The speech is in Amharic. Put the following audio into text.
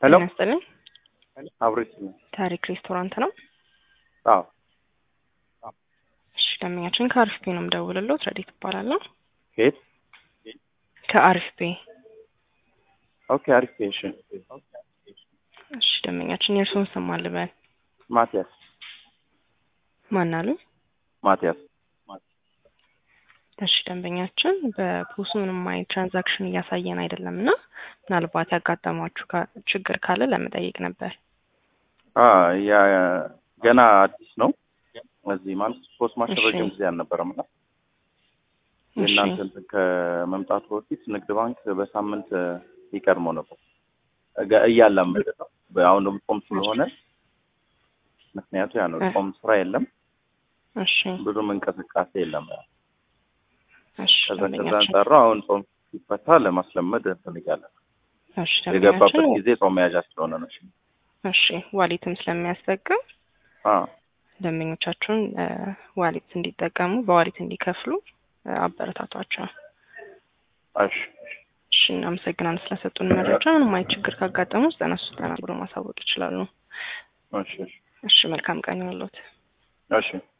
ሄሎ ጤና ይስጥልኝ። አብሬት ታሪክ ሬስቶራንት ነው። አዎ እሺ ደንበኛችን ከአሪፍ ቤ ነው የምደውልለው። ረዲት እባላለሁ። ከየት ከአሪፍ ቤ። ኦኬ አሪፍ እሺ እሺ ደንበኛችን የእርስዎን ስም ማን ልበል? ማቲያስ ማን አሉ? ማቲያስ እሺ ደንበኛችን በፖሱ ምንም አይነት ትራንዛክሽን እያሳየን አይደለም እና ምናልባት ያጋጠሟችሁ ካ- ችግር ካለ ለመጠየቅ ነበር። አ ያ ገና አዲስ ነው እዚህ ማለት ፖስት ማሽን እሺ። ረጅም ጊዜ አልነበረም እና እሺ የእናንተ እንትን ከመምጣቱ በፊት ንግድ ባንክ በሳምንት ይቀድመው ነበር እጋ- እያላመደ ነው አሁን ደግሞ ጾም ስለሆነ ምክንያቱ ያ ነው እ። ጾም ስራ የለም እሺ ብዙም እንቅስቃሴ የለም እሺ ከዛ ከዛ ደንበኛችን አንጻር ነው አሁን ጾም ሲፈታ ለማስለመድ እንፈልጋለን እሺ የገባበት ደንበኛችን ጊዜ ጾም መያዣ ስለሆነ ነው እሺ እሺ ዋሊትም ስለሚያስጠቅም አ ደንበኞቻችሁን እ፣ ዋሊት እንዲጠቀሙ በዋሊት እንዲከፍሉ እ፣ አበረታቷቸው። እሺ እሺ እናመሰግናለን ስለሰጡን መረጃ። ምንም አይነት ችግር ካጋጠሙ ዘጠና ሶስት ዘጠና ብሎ ማሳወቅ ይችላሉ። እሺ እሺ እሺ መልካም ቀን ይሁንልዎት። እሺ